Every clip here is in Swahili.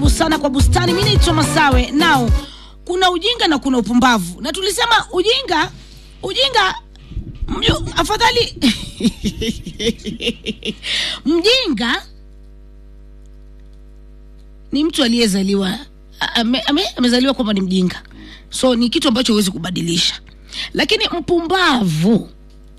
karibu sana kwa bustani. Mi naitwa Masawe. Nao kuna ujinga na kuna upumbavu, na tulisema ujinga ujinga mju, afadhali mjinga ni mtu aliyezaliwa ame, ame, amezaliwa kwamba ni mjinga, so ni kitu ambacho huwezi kubadilisha, lakini mpumbavu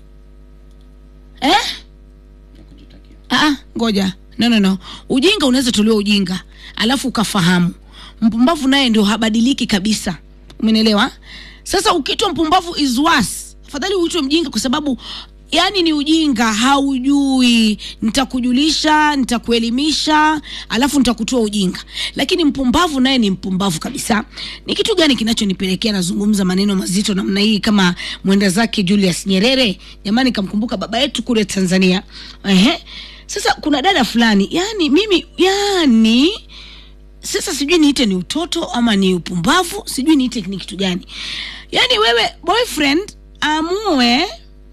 eh? Ah, ngoja no, no, no. Ujinga unaweza tolewa ujinga alafu ukafahamu. Mpumbavu naye ndio habadiliki kabisa, umenielewa? Sasa ukitwa mpumbavu is worse, afadhali uitwe mjinga kwa sababu yani ni ujinga, haujui. Nitakujulisha, nitakuelimisha, alafu nitakutoa ujinga. Lakini mpumbavu naye ni mpumbavu kabisa. Ni kitu gani kinachonipelekea nazungumza maneno mazito namna hii kama mwenda zake Julius Nyerere? Jamani, kamkumbuka baba yetu kule Tanzania. Ehe. Sasa kuna dada fulani, yani mimi, yani sasa sijui niite ni utoto ama ni upumbavu, sijui niite ni kitu gani. Yani wewe boyfriend amue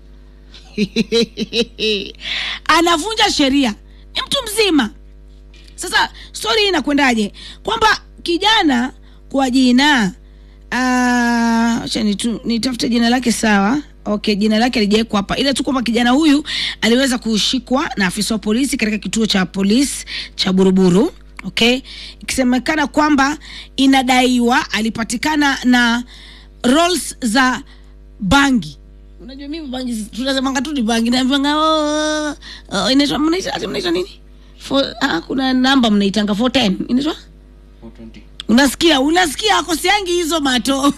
anavunja sheria, ni mtu mzima. Sasa stori hii inakwendaje? Kwamba kijana kwa jina ah, acha nitu- nitafute jina lake sawa. Okay, jina lake alijawekwa hapa, ila tu kwamba kijana huyu aliweza kushikwa na afisa wa polisi katika kituo cha polisi cha Buruburu. Okay, ikisemekana kwamba inadaiwa alipatikana na rolls za bangi unajua mimi bangi tunasemanga tu ni bangi naambiwanga oh, oh, inaitwa mnaita ati mnaita nini For, ah, kuna namba mnaitanga 410 inaitwa unasikia unasikia akosiangi hizo mato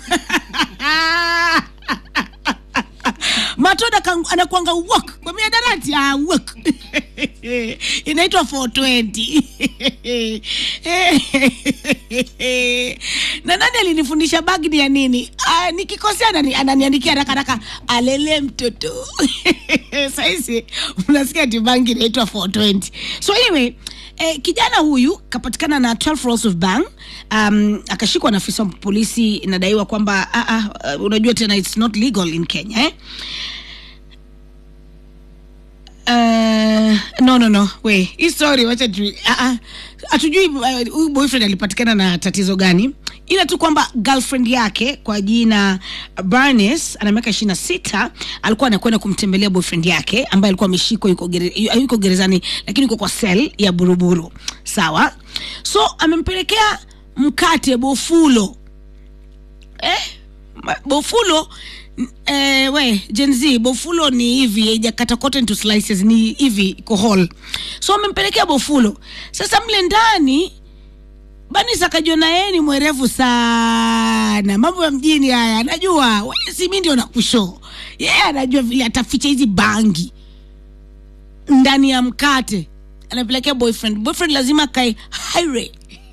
mato anaka- anakuanga wok kwa miadarati ah, wok inaitwa 420 na nani alinifundisha bagni ya nini ah, nikikosea anani- ananiandikia haraka haraka alele mtoto sahizi unasikia ati bangi inaitwa 420 so anyway Eh, kijana huyu kapatikana na 12 rolls of bang um, akashikwa na afisa wa polisi inadaiwa kwamba ah, ah, uh, unajua tena it's not legal in Kenya eh? Uh, no no no we hii story wacha tu ah, ah, hatujui uh, huyu boyfriend alipatikana na tatizo gani ila tu kwamba girlfriend yake kwa jina Barnes ana miaka ishirini na sita alikuwa anakwenda kumtembelea boyfriend yake ambaye alikuwa ameshikwa yuko, gere, yu- yuko gerezani lakini yuko kwa sel ya buruburu sawa so amempelekea mkate bofulo eh, ma- bofulo n- eh, we Gen Z bofulo ni hivi haijakata cotton into slices ni hivi iko whole so amempelekea bofulo sasa mle ndani Banis akajiona yeye ni mwerevu sana, mambo ya mjini haya anajua. Wewe si mimi ndio nakusho, yeye anajua vile ataficha hizi bangi ndani ya mkate, anapelekea boyfriend. Boyfriend lazima akae haire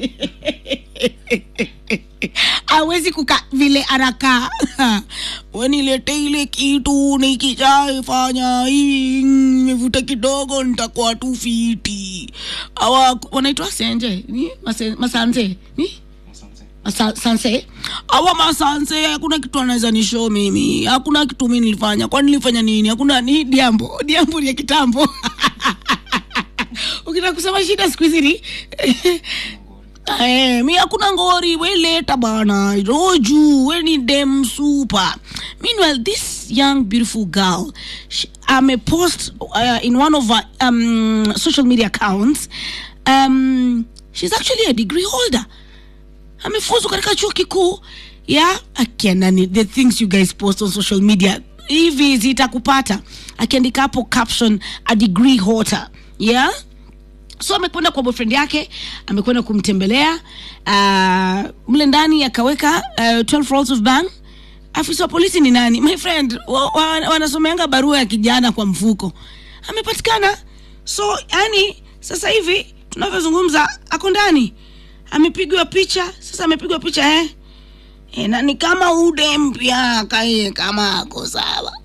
awezi kuka vile anakaa wanilete ile kitu nikishaifanya hii nimevuta kidogo nitakuwa tu fiti awa wanaitwa senje ni Mase- masanze ni Masa- sanse awa masanse hakuna kitu anaweza nishow mimi hakuna kitu mi nilifanya kwani nilifanya nini hakuna ni diambo diambo ni ya kitambo ukitaka kusema shida siku hizi ni Eh, mi hakuna ngori weleta bana roju we ni dem super meanwhile this young beautiful girl she, amepost uh, in one of her um, social media accounts um, she's actually a degree holder amefuzu katika chuo kikuu ya akianani the things you guys post on social media hivi zitakupata akiandika hapo caption a degree holder yeah so amekwenda kwa boyfriend yake amekwenda kumtembelea uh, mle ndani akaweka uh, 12 rolls of bang afisa wa polisi ni nani my friend wa, wa, wanasomeanga barua ya kijana kwa mfuko amepatikana so yani sasa hivi tunavyozungumza ako ndani amepigwa picha sasa amepigwa picha eh? E, na ni kama ude mpya kae kama ako sawa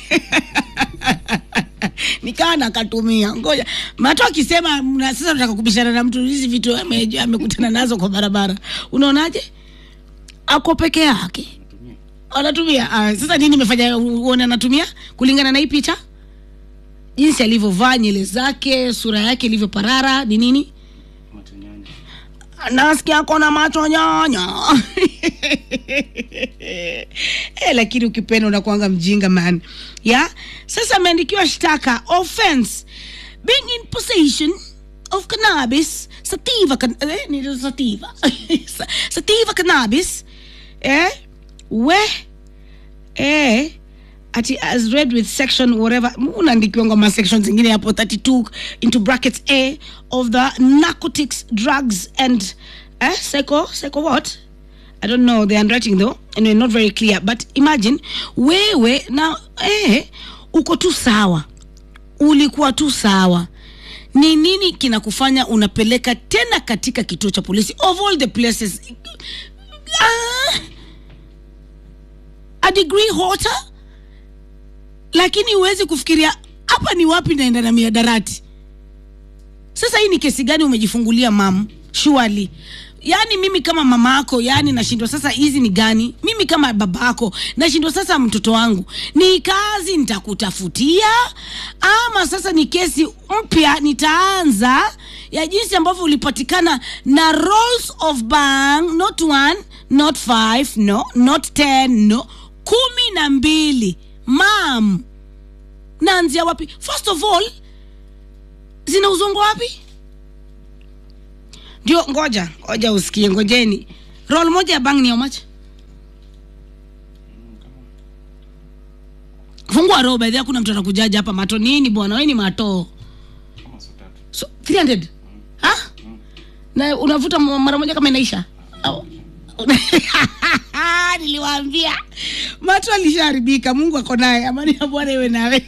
nikaa nakatumia ngoja mato akisema mna- sasa nataka kubishana na mtu hizi vitu ame- amekutana nazo kwa barabara unaonaje ako peke yake anatumia ah, sasa nini imefanya uone anatumia kulingana na hii picha jinsi alivyovaa nywele zake sura yake ilivyoparara ni nini nasikia kona macho nyanya eh, lakini ukipenda unakuanga mjinga man ya sasa ameandikiwa shtaka offense being in possession of cannabis sativa can, eh, ni sativa Sa- sativa cannabis eh we eh ati as read with section whatever unaandikiwa ngoma section zingine hapo 32 into brackets a of the narcotics drugs and eh, psycho psycho what i don't know the handwriting though anyway not very clear but imagine wewe na eh, uko tu sawa ulikuwa tu sawa ni nini kinakufanya unapeleka tena katika kituo cha polisi of all the places ah, a degree hotter lakini huwezi kufikiria hapa ni wapi naenda na miadarati sasa hii ni kesi gani umejifungulia mam shuali yaani mimi kama mama yako yaani nashindwa sasa hizi ni gani mimi kama baba yako nashindwa sasa mtoto wangu ni kazi nitakutafutia ama sasa ni kesi mpya nitaanza ya jinsi ambavyo ulipatikana na rolls of bang not one not five no not ten no kumi na mbili mam naanzia wapi first of all zinauzongwa wapi ndio ngoja ngoja usikie ngojeni roll moja ya bang ni how much fungua roho baidhi kuna mtu anakujaja hapa mato nini bwana we ni mato so 300 ha na unavuta m- mara moja kama inaisha Au- niliwaambia mato alishaharibika mungu ako naye amani ya bwana iwe nawe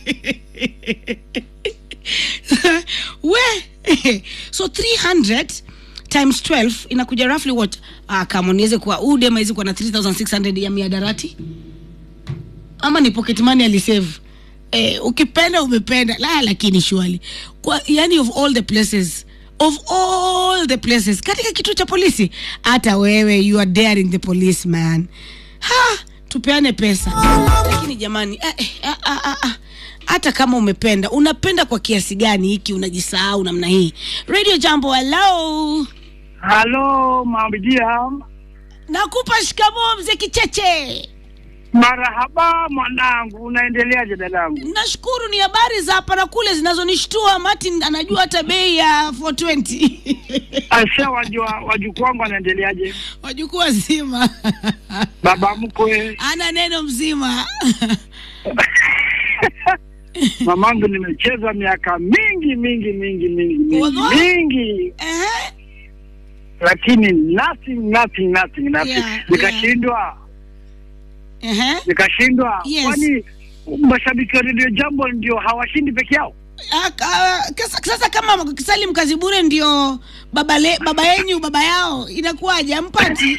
we so 300 times 12 inakuja roughly what ah, kama niweze kuwa udem awezi kuwa na 3600 ya miadarati ama ni pocket money alisave eh, ukipenda umependa la lakini shwali kwa yani of all the places of all the places katika kituo cha polisi hata wewe you are daring the police man ha tupeane pesa lakini jamani eh, eh, ah, ah, ah, ah. hata kama umependa unapenda kwa kiasi gani hiki unajisahau namna hii radio jambo hello Halo mamjia, nakupa shikamoo mzee kicheche marahaba mwanangu, unaendeleaje dadangu? nashukuru ni habari za hapa na kule zinazonishtua martin anajua hata bei ya 420 Asha wajua wajukuu wangu wanaendeleaje? wajukuu wazima Baba mkwe, ana neno mzima mamangu, nimecheza miaka mingi mingi mingi mingi mingi Wallahi? mingi, Ehe. lakini nothing nothing nothing nothing, Yeah, nikashindwa Ehe. nikashindwa. Yes. Kwani mashabiki wa redio jambo ndio hawashindi peke yao? Ah, ka- kasa- sasa kama salim kazibure ndio baba, le, baba yenyu baba yao inakuwaje ampati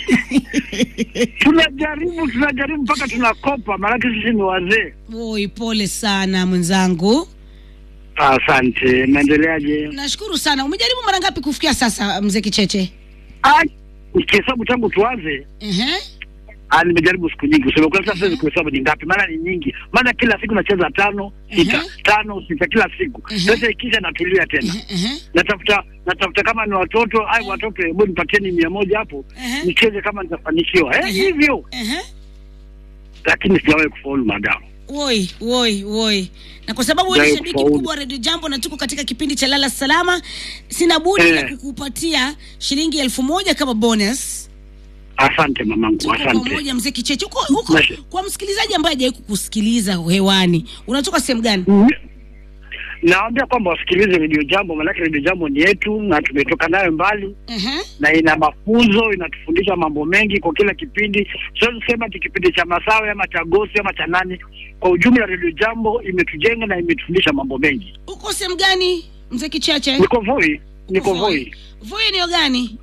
Tunajaribu tunajaribu mpaka tunakopa, maanake sisi ni wazee. oi pole sana mwenzangu Asante, naendeleaje? nashukuru sana umejaribu mara ngapi kufikia sasa mzee kicheche Ah, Ukihesabu tangu tuanze Ehe. Ah, nimejaribu siku nyingi kusema kweli, sasa siwezi kuhesabu ni ngapi, maana ni nyingi, maana kila siku nacheza tano sita Mhm. tano sita kila siku. Mhm. Sasa ikisha natulia tena, Ehe, ehe. natafuta natafuta kama ni watoto ai watoto, hebu nipatieni mia moja hapo Ehe. nicheze kama nitafanikiwa, eh, Mhm. hivyo Ehe. lakini sijawahi kufaulu madamu. woi woi woi na kwa sababu wewe ni Jai shabiki kufaulu. mkubwa wa redio jambo na tuko katika kipindi cha lala salama sina budi Eh. la kukupatia shilingi elfu moja kama bonus Asante mamangu, tuko asante. pamoja mzee kicheche huko huko Mashi- kwa msikilizaji ambaye hajawahi kukusikiliza hewani unatoka sehemu gani Mm. Naambia kwamba wasikilize redio jambo, maanake redio jambo ni yetu na tumetoka nayo mbali Ehe. na ina mafunzo, inatufundisha mambo mengi kwa kila kipindi. Siwezi kusema ti kipindi cha Masawe ama cha Gosi ama cha nani. Kwa ujumla, redio jambo imetujenga na imetufundisha mambo mengi. uko sehemu gani mzee kicheche Niko Voi, niko Uko Voi, voi eneo gani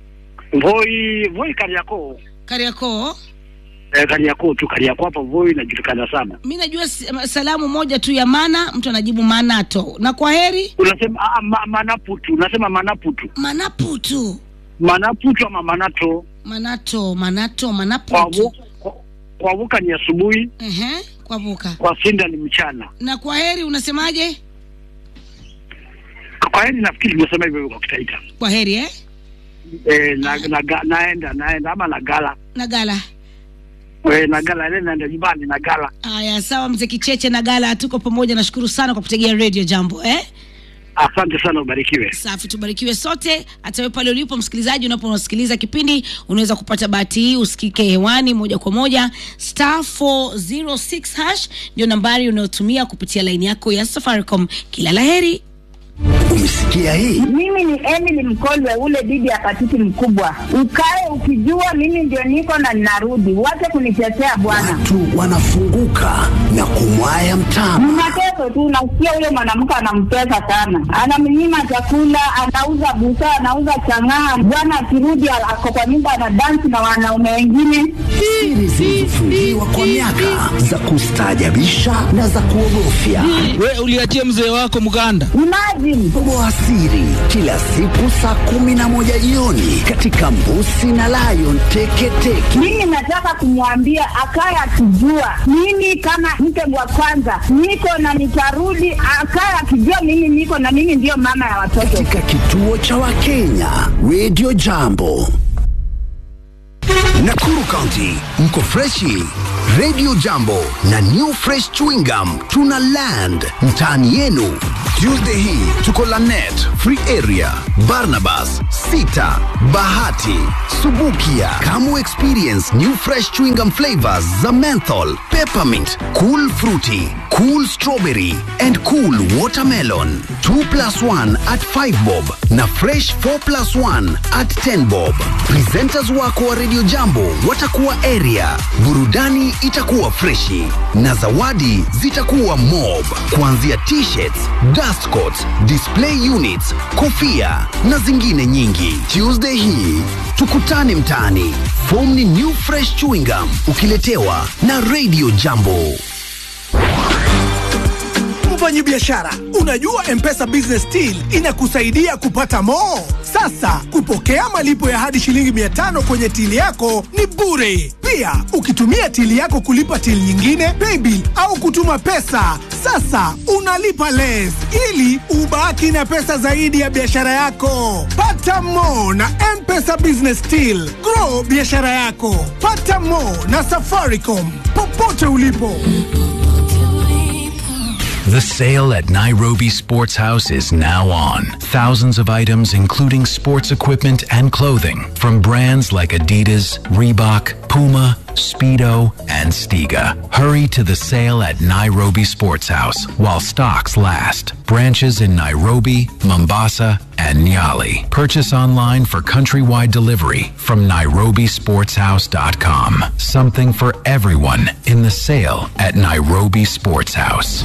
Voi, Voi Kariakoo. kariakoo Eh, Kariakoo tu, Kariakoo hapa Voi inajulikana sana. mi najua s- salamu moja tu ya mana mtu anajibu manato na kwa heri Unasema ah, ma, manaputu, unasema manaputu, manaputu manaputu ama manato. manato manato Kwa manaputu Vu- kwa- kwa Vuka ni asubuhi, Ehe, kwa vuka kwa Sinda ni mchana. na kwa heri unasemaje Kwa heri, nafikiri nimesema hivyo hivyo kwa Kitaita. kwa heri eh? eh, na, na, na, naenda naenda ama nagala nagala eh, nagala ile naenda nyumbani nagala. haya sawa mzee kicheche nagala tuko pamoja nashukuru sana kwa kutegea radio jambo eh? Asante sana, ubarikiwe. safi tubarikiwe sote hata wewe pale ulipo msikilizaji unaposikiliza kipindi unaweza kupata bahati hii usikike hewani moja kwa moja star 406 hash ndio nambari unayotumia kupitia laini yako ya safaricom kila laheri Umesikia hii? Mimi ni Emily Mkolwe, ule bibi ya patiti mkubwa. Ukae ukijua mimi ndio niko na ninarudi, wache kunitetea bwana. Watu wanafunguka na kumwaya mtama. Ni mateso tu, nasikia huyo mwanamke anamtesa sana, anamnyima chakula, anauza busaa, anauza chang'aa. Bwana akirudi ako kwa nyumba anadansi na wanaume wengine. Siri zilizofungiwa kwa miaka za kustaajabisha na za kuogofya. We uliachia mzee wako mganda. Imagine Toboa siri kila siku saa kumi na moja jioni katika Mbusi na Lion Teketeke. mimi nataka kumwambia akaye akijua mimi kama mke wa kwanza niko na nitarudi, akaye akijua mimi niko na mimi ndiyo mama ya watoto. Katika kituo cha Wakenya Radio Jambo. Nakuru County mko freshi. Radio Jambo na New Fresh Chewing Gum tuna land mtaani yenu. Tuesday hii tuko Lanet, Free Area, Barnabas, Sita, Bahati, Subukia. Kamu experience new fresh chewing gum flavors za menthol, peppermint, cool fruity, cool strawberry and cool watermelon. 2 plus 1 at 5 bob na fresh 4 plus 1 at 10 bob. Presenters wako wa Radio Jambo watakuwa area. Burudani itakuwa freshi na zawadi zitakuwa mob, kuanzia t-shirts, dust coats, display units, kofia na zingine nyingi. Tuesday hii tukutane mtaani. Form ni new fresh chewing gum ukiletewa na Radio Jambo. Mfanyi biashara, unajua M-Pesa Business Deal inakusaidia kupata mo. Sasa kupokea malipo ya hadi shilingi 500 kwenye tili yako ni bure. Pia ukitumia tili yako kulipa tili nyingine, paybill au kutuma pesa, sasa unalipa less ili ubaki na pesa zaidi ya biashara yako. Pata mo na M-Pesa Business Deal. Grow biashara yako. Pata mo na Safaricom popote ulipo. The sale at Nairobi Sports House is now on. Thousands of items, including sports equipment and clothing, from brands like Adidas, Reebok, Puma, Speedo, and Stiga. Hurry to the sale at Nairobi Sports House while stocks last. Branches in Nairobi, Mombasa, and Nyali. Purchase online for countrywide delivery from nairobisportshouse.com. Something for everyone in the sale at Nairobi Sports House.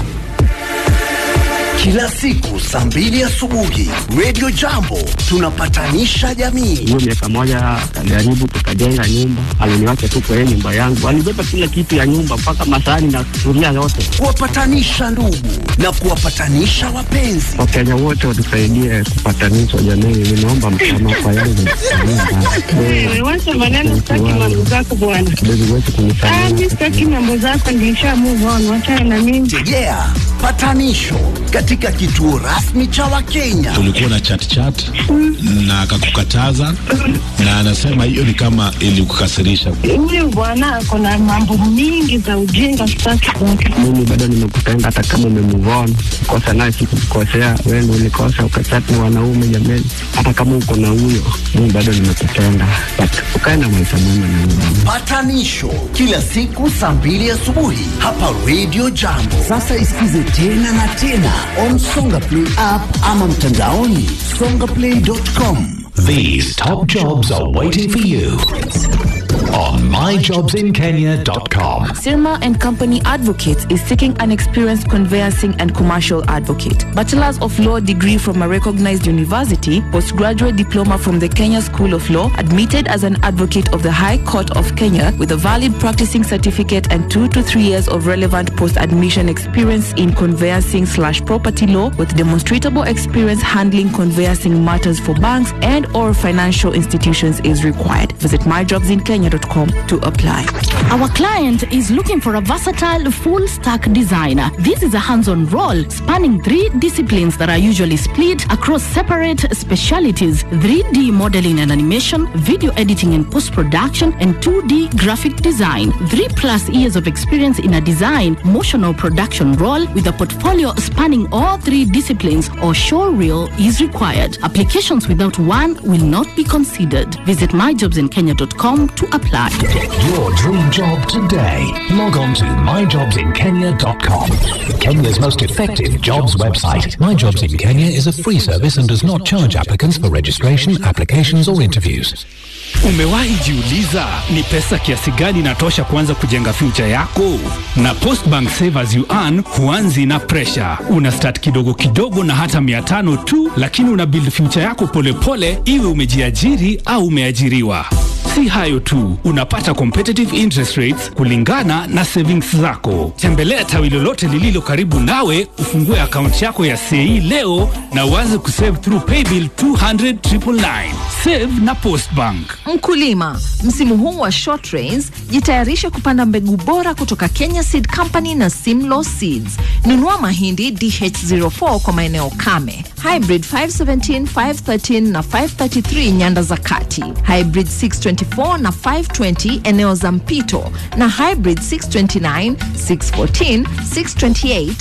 Kila siku saa mbili asubuhi Radio Jambo tunapatanisha jamii. hiyo miaka moja akajaribu tukajenga nyumba, aliniwacha tu kwa hiyo nyumba yangu, alibeba kila kitu ya nyumba mpaka masahani na sufuria yote. kuwapatanisha ndugu na kuwapatanisha wapenzi. Wakenya wote watusaidie kupatanishwa jamii, ninaomba msamaha kwa yale Wewe wacha maneno, sitaki mambo zako bwana. kidogo wetu Ah, mimi kunisamehe. sitaki mambo zako, nilisha move on, wachana na mimi. Tegea patanisho katika kituo rasmi cha Wakenya. ulikuwa na chat chat na akakukataza na anasema hiyo ni kama ilikukasirisha. Huyu bwana ako na mambo mingi za ujinga, sitaki kwake. Mimi bado nimekupenda hata kama umemove on. Kosa naye sikukukosea, wewe ndio ulikosa ukachat na wanaume jameni. Hata kama uko na huyo, mimi bado nimekupenda. But ukae na maisha mema na mimi. Patanisho kila siku saa mbili asubuhi hapa Radio Jambo. Sasa isikize tena na tena on Songa Play app ama mtandaoni songaplay.com. These top jobs are waiting for you on myjobsinkenya.com. Sirma and Company Advocates is seeking an experienced conveyancing and commercial advocate. Bachelor's of Law degree from a recognized university, postgraduate diploma from the Kenya School of Law, admitted as an advocate of the High Court of Kenya with a valid practicing certificate and two to three years of relevant post-admission experience in conveyancing slash property law with demonstrable experience handling conveyancing matters for banks and or financial institutions is required. Visit myjobsinkenya.com kenya.com to apply. Our client is looking for a versatile full stack designer. This is a hands on role spanning three disciplines that are usually split across separate specialities 3D modeling and animation, video editing and post production, and 2D graphic design. Three plus years of experience in a design, motion, or production role with a portfolio spanning all three disciplines or show reel is required. Applications without one will not be considered. Visit myjobsinkenya.com to apply. Get your dream job today. Log on to myjobsinkenya.com. Kenya's most effective jobs website. My Jobs in Kenya is a free service and does not charge applicants for registration, applications, or interviews. Umewahi jiuliza ni pesa kiasi gani inatosha kuanza kujenga future yako? Na Postbank Savers You Earn huanzi na pressure. Una start kidogo kidogo na hata mia tano tu, lakini una build future yako polepole, iwe umejiajiri au umeajiriwa. Si hayo tu, unapata competitive interest rates kulingana na savings zako. Tembelea tawi lolote lililo karibu nawe, ufungue akaunti yako ya CE leo na uanze kusave through paybill 200 999. Save na Postbank. Mkulima, msimu huu wa short rains, jitayarishe kupanda mbegu bora kutoka Kenya Seed Company na Simlaw Seeds. Nunua mahindi DH04 kwa maeneo kame, hybrid 517, 513 na 533 nyanda za kati, hybrid 624 na 520 eneo za mpito, na hybrid 629, 614, 628,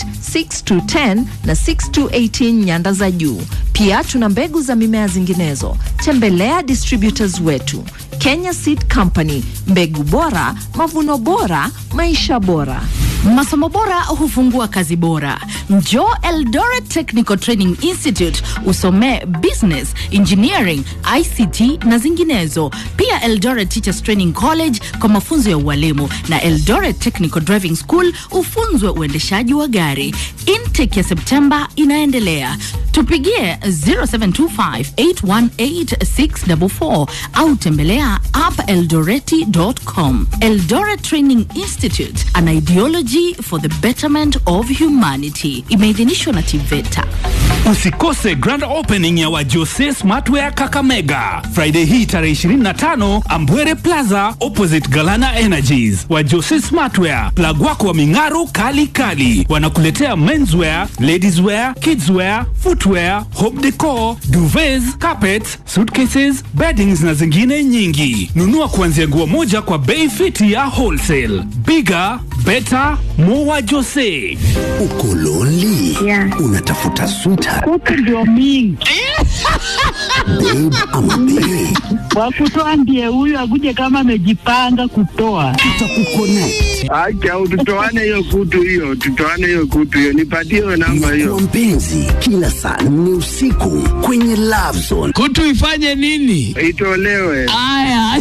6210 na 6218 nyanda za juu. Pia tuna mbegu za mimea zinginezo. Tembelea distributors wetu Kenya Seed Company, mbegu bora, mavuno bora, maisha bora. Masomo bora hufungua kazi bora. Njoo Eldoret Technical Training Institute usomee business, engineering, ICT na zinginezo. Pia Eldoret Teachers Training College kwa mafunzo ya ualimu na Eldoret Technical Driving School ufunzwe uendeshaji wa gari. Intake ya Septemba inaendelea. Tupigie 0725818644 au tembelea appeldoreti.com. Eldoret Training Institute, an ideology for the betterment of humanity. Imeidhinishwa na TVETA. Usikose grand opening ya Wajose Smartwear Kakamega Friday hii tarehe 25 Ambwere Plaza opposite Galana Energies. Wajose Smartwear, plug wako wa ming'aro kali kali, wanakuletea menswear, ladieswear, kidswear, footwear, home decor, duvets, carpets, suitcases, beddings na zingine nyingi. Nunua kuanzia nguo moja kwa bei fiti ya wholesale. Bigger, better, more Wajose. Uko lonely? Unatafuta sweetheart, Kuku ndio mingi babe ama bae? wakutoa ndiye huyu akuje kama amejipanga kutoa. Tutakuconnect. Acha tutoane hiyo kutu hiyo, tutoane hiyo kutu hiyo, nipatie hiyo namba hiyo. Kwa mpenzi, kila saa nne usiku kwenye Love Zone. Kutu ifanye nini? Itolewe. Aya.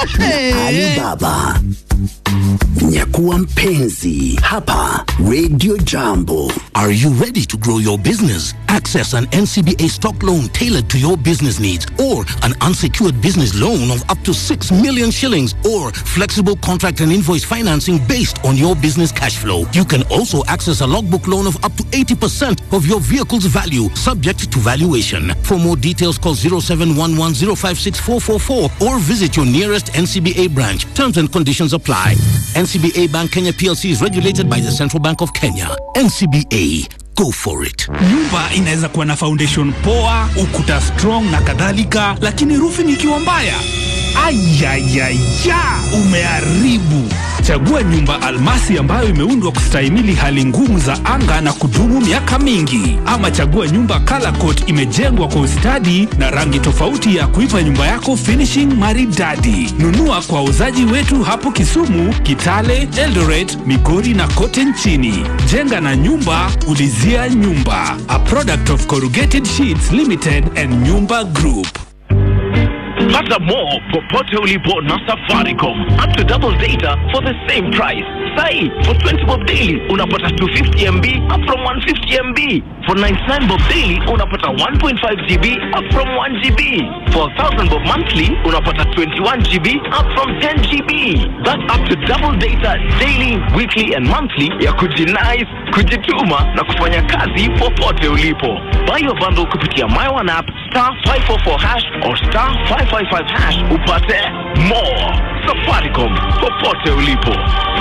Alibaba. Nyakuwa mpenzi hapa Radio Jambo. Are you ready to grow your business? Access an NCBA stock loan tailored to your business needs or an unsecured business loan of up to 6 million shillings or flexible contract and invoice financing based on your business cash flow. You can also access a logbook loan of up to 80% of your vehicle's value subject to valuation. For more details call 0711056444 or visit your nearest NCBA branch. Terms and conditions apply. NCBA Bank Kenya PLC is regulated by the Central Bank of Kenya. NCBA, go for it. Nyumba inaweza kuwa na foundation poa, ukuta strong na kadhalika, lakini roofing ikiwa mbaya, ayayaya, umeharibu. Chagua nyumba almasi ambayo imeundwa kustahimili hali ngumu za anga na kudumu miaka mingi, ama chagua nyumba color coat imejengwa kwa ustadi na rangi tofauti ya kuipa nyumba yako finishing maridadi. Nunua kwa wauzaji wetu hapo Kisumu, Kitale, Eldoret, Migori na kote nchini. Jenga na nyumba, ulizia nyumba. A product of Corrugated Sheets Limited and Nyumba Group. Pata more popote ulipo na Safaricom. Up to double data for the same price. Sai, for 20 bob daily unapata 250 MB up from 150 MB. For 99 bob daily unapata 1.5 GB up from 1 GB. For 1000 bob monthly unapata 21 GB up from 10 GB. That's up to double data daily, weekly and monthly ya kujinais, kujituma na kufanya kazi popote ulipo. Buy your bundle kupitia My One app star 544 hash or star 555 hash upate more. Safaricom, popote ulipo.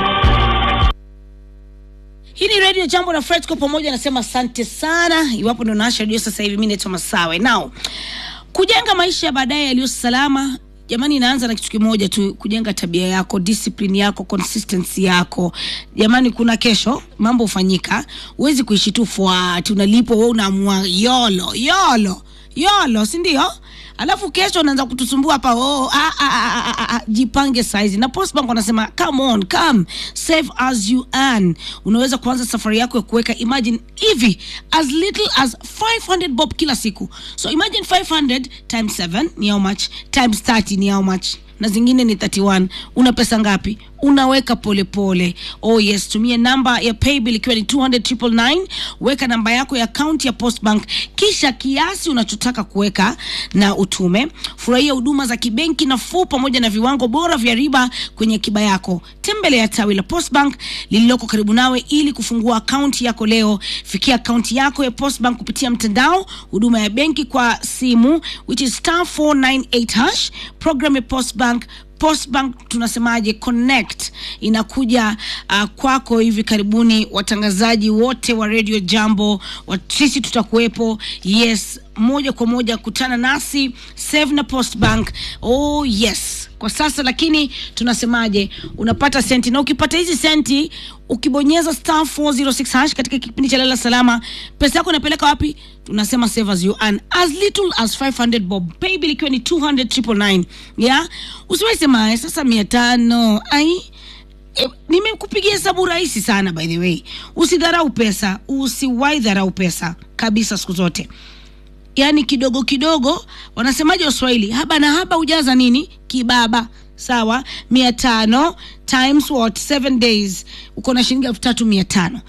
hii ni radio jambo na fred kwa pamoja anasema asante sana iwapo ndo naasha redio sasa hivi mi naitwa masawe nao kujenga maisha ya baadaye yaliyo salama jamani inaanza na kitu kimoja tu kujenga tabia yako discipline yako consistency yako jamani kuna kesho mambo hufanyika huwezi kuishi tu fuati unalipwa we unaamua yolo yolo yolo sindio alafu kesho unaanza kutusumbua hapa oh, ah, ah, ah, ah, ah, ah, jipange saizi na postbank wanasema come on come save as you earn unaweza kuanza safari yako ya kuweka imagine hivi as little as 500 bob kila siku so imagine 500 times 7 ni how much times 30 ni how much na zingine ni 31 una pesa ngapi unaweka polepole pole. oh yes tumia namba ya paybill ikiwa ni 200 weka namba yako ya akaunti ya postbank kisha kiasi unachotaka kuweka na utume furahia huduma za kibenki nafuu pamoja na viwango bora vya riba kwenye akiba yako tembelea tawi la postbank lililoko karibu nawe ili kufungua akaunti yako leo fikia akaunti yako ya postbank kupitia mtandao huduma ya benki kwa simu which is star 498 hash program ya postbank postbank tunasemaje connect inakuja uh, kwako hivi karibuni watangazaji wote wa radio jambo wa, sisi tutakuwepo yes moja kwa moja kutana nasi save na postbank oh yes kwa sasa lakini tunasemaje unapata senti na ukipata hizi senti ukibonyeza star 406 hash katika kipindi cha lala salama pesa yako inapeleka wapi tunasema save as you earn as little as 500 bob paybill ikiwa ni 200 999 yeah usiwahi sema "Eh, sasa mia tano ai E, nimekupigia hesabu rahisi sana by the way usidharau pesa usiwahi dharau pesa kabisa siku zote yaani kidogo kidogo wanasemaje waswahili haba na haba hujaza nini kibaba sawa mia tano times what seven days uko na shilingi elfu tatu mia tano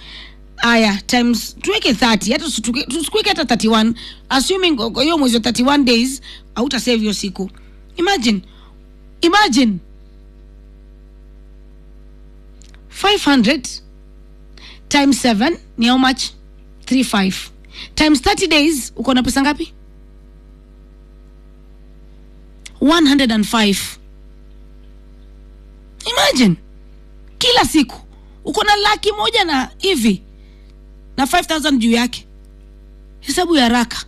aya times tuweke 30 hata usituke- tusikuweke hata 31 assuming kwa hiyo mwezi wa 31 days hautasave hiyo siku imagine imagine 500 times 7 ni how much 35 times 30 days uko na pesa ngapi 105 imagine kila siku uko na laki moja na hivi na 5000 juu yake hesabu ya haraka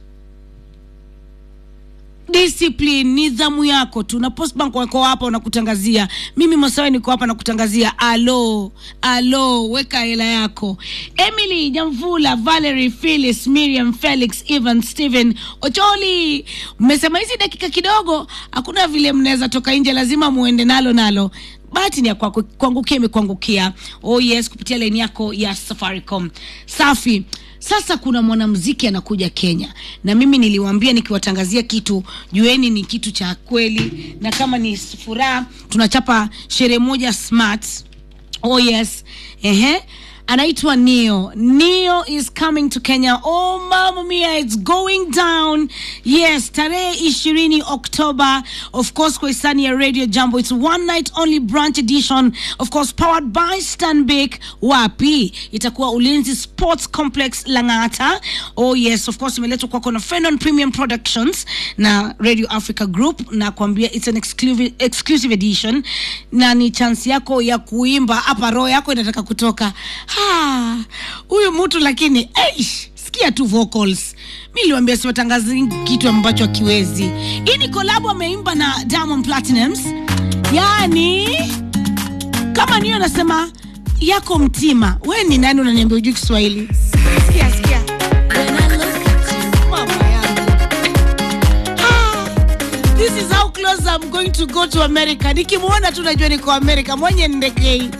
discipline nidhamu yako tu na postbank wako hapa wanakutangazia mimi masawe niko hapa nakutangazia alo alo weka hela yako emily jamvula valery philis miriam felix evan stephen ocholi mmesema hizi dakika kidogo hakuna vile mnaweza toka nje lazima muende nalo nalo bahati ni ya kwako kuangukia imekuangukia oh yes kupitia laini yako ya safaricom safi sasa kuna mwanamziki anakuja kenya na mimi niliwaambia nikiwatangazia kitu jueni ni kitu cha kweli na kama ni furaha tunachapa sherehe moja smart oh yes ehe anaitwa neo neo is coming to kenya oh mama mia it's going down yes tarehe ishirini oktoba of course kwa hisani ya radio jambo it's one night only branch edition of course powered by stanbic wapi itakuwa ulinzi sports complex langata oh yes of course imeletwa kwako na fenon premium productions na radio africa group na kuambia it's an exclusive, exclusive edition na ni chance yako ya kuimba hapa roho yako inataka kutoka Ha, huyu mtu lakini eish, sikia tu vocals mi liwambia siwatangazi kitu ambacho akiwezi hii ni kolabo ameimba na diamond platinums yani kama niyo anasema yako mtima we ni nani unaniambia ujui kiswahili sikia sikia When I look at you, mama yangu. Ah, this is how close I'm going to go to America. Nikimwona tu najua niko America, mwenye ndekei